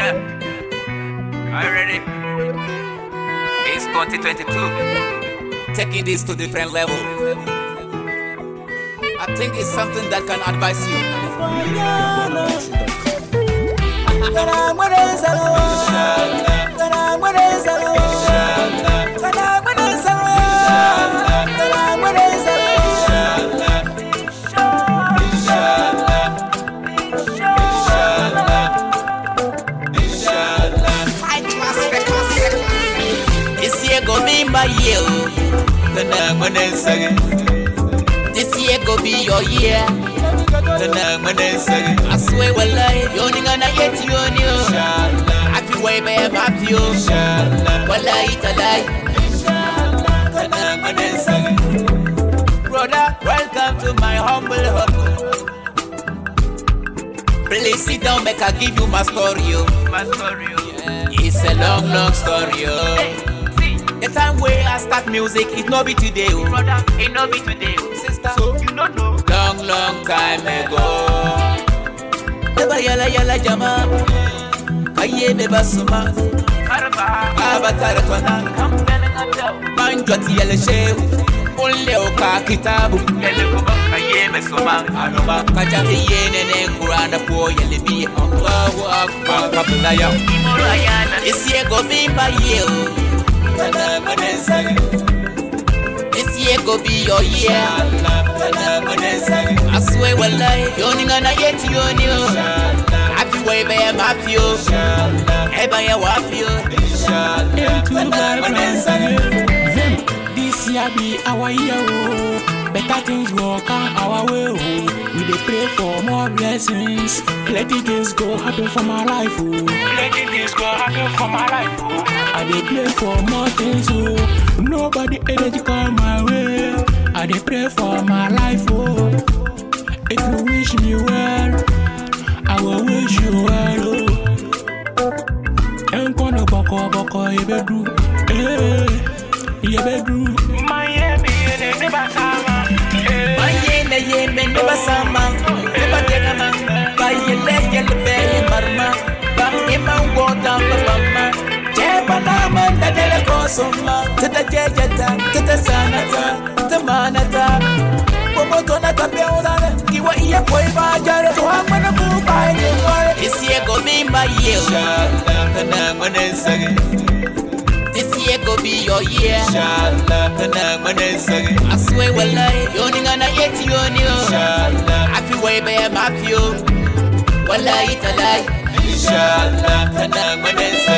Yeah. Are you ready? It's 2022. Taking this to different level. I think it's something that can advise you. This year go be my year. Kana mana sage. This year go be your year. Kana mana sage. I swear wallahi, yoni ngana yeti yoni yo. Happy way be happy yo. Wallahi talai. Kana mana sage. Brother, welcome to my humble home. Please sit down, make I give you my story. yo. My story. It's a long, long story. yo. The time where I start music, it no be today, oh. brother. It no be today, oh. sister. So you don't know. Long, long time ago. Never yalla yalla jama. Kaye me basuma. Karba. Abatara twana. Manjoti yele shehu. Ule oka kitabu. Yele kuba kaye me suma. Anoba kajati yene ne kurana po yele bi. Allahu akbar. Kabulaya. This year go be my year. oh. This year go be your year. I swear wallahi, yoni ngana yeti yoni yo. Happy way be am happy yo. Eba ya wafi yo. This year be our year, oh. Better things will come our way, oh. We dey pray for more blessings. Plenty things go happen for my life, oh. Plenty things go happen for my life, oh. I dey pray for more things, oh. Nobody energy come my way. I dey pray for my life, oh. If you wish me well, I will wish you well, oh. Enkono boko boko yebedu, eh, yebedu. Miami, ne basama, eh. Baye na ye me ne basama. Ne ba tena ma. Baye le ye le be ye marma. Ba e ma wota ba ba ma. Je ba na ma da de le ko soma. Ta da je je ta, ta ta sanata, ta manata. Como to na ta pe ora ki wa iya koi ba jare to ha mana ku ba ye wore. This year go be my year. Kana mana sage. This year go be your year. Kana mana sage. I swear wallahi, yoni ngana yeti yoni yo. Happy way be am happy yo. Wallahi talai. Inshallah, kana mana sage.